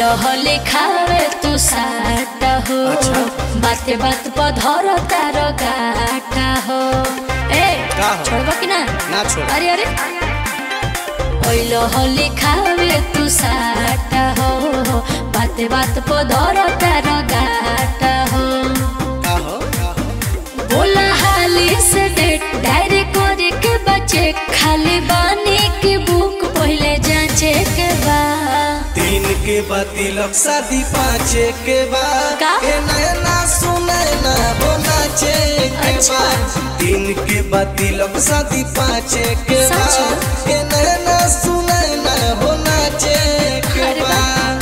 हले खावे तू साटा हो अच्छा। बाते बात पर धर तार गाटा हो ए का हो? छोड़बा कि ना ना छोड़ अरे अरे ओइलो हले खावे तू साटा हो बाते बात पर धर तार गाटा हो का हो का हो बोला हाली से डेट डायरी करे के बचे खाली बानी के बुक पहले जांचे के बा तीन के बाद तिलक शादी पाँचे के बाद का? ए नैना सुने ना हो नाचे के अच्छा। बाद तीन के बाद तिलक शादी पाँचे के सच में? बाद ए नैना सुने ना हो नाचे के अरे वाह। बाद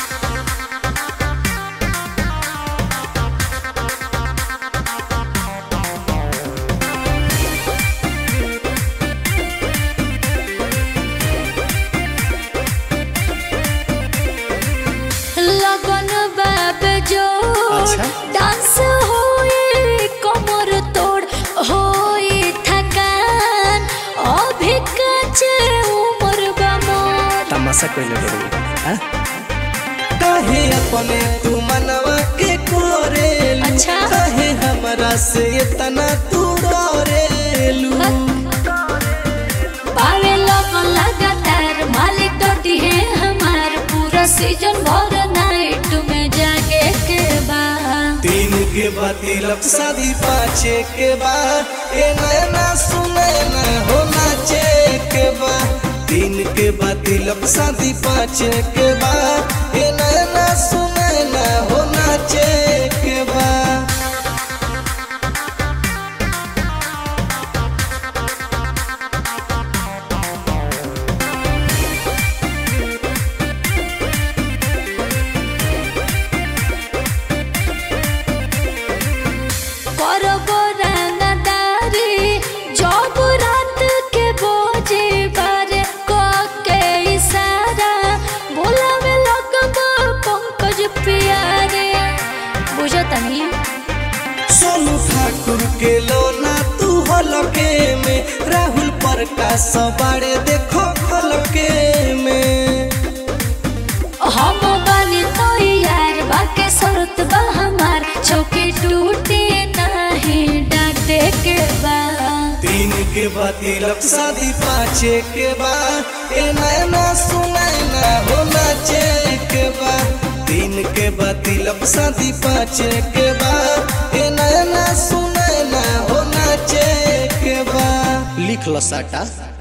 लगन बाब जो अच्छा। डांस होए कमर तोड़ होए थकान अभी कचे उम्र बा मोर तमाशा कइले बड़ू हां काहे अपने तू मनवा के कोरेलू अच्छा। काहे हमरा से इतना तू डरेलू पावे लगन लगातार मालिक डटी है हमार पूरा सीजन भर नाइट में जागे के बाद तीन के बाद तिलक शादी पाँचे के बाद ए नैना सुने ना हो नाचे के बाद तीन के बाद तिलक शादी पाँचे के बाद ए नैना सुने ना हो नाचे के बाद करब रंगदारी जब रात के बोझे बारे क के इशारा बोलावे लगब पंकज प्यारे बुझतनी सोनू ठाकुर के लोना तू हलके में राहुल प्रकाश बाड़े देखो हलके में हम बानी तो यार बाके शरत बा हमार चौकी टूटे नहीं डांटे के बाद तीन के बाद तिलक शादी पाँचे के बाद ए नैना सुनाई ना हो नाचे के बाद तीन के बाद तिलक शादी पाँचे के बाद ए नैना सुनाई ना हो नाचे के बाद लिख लो साटा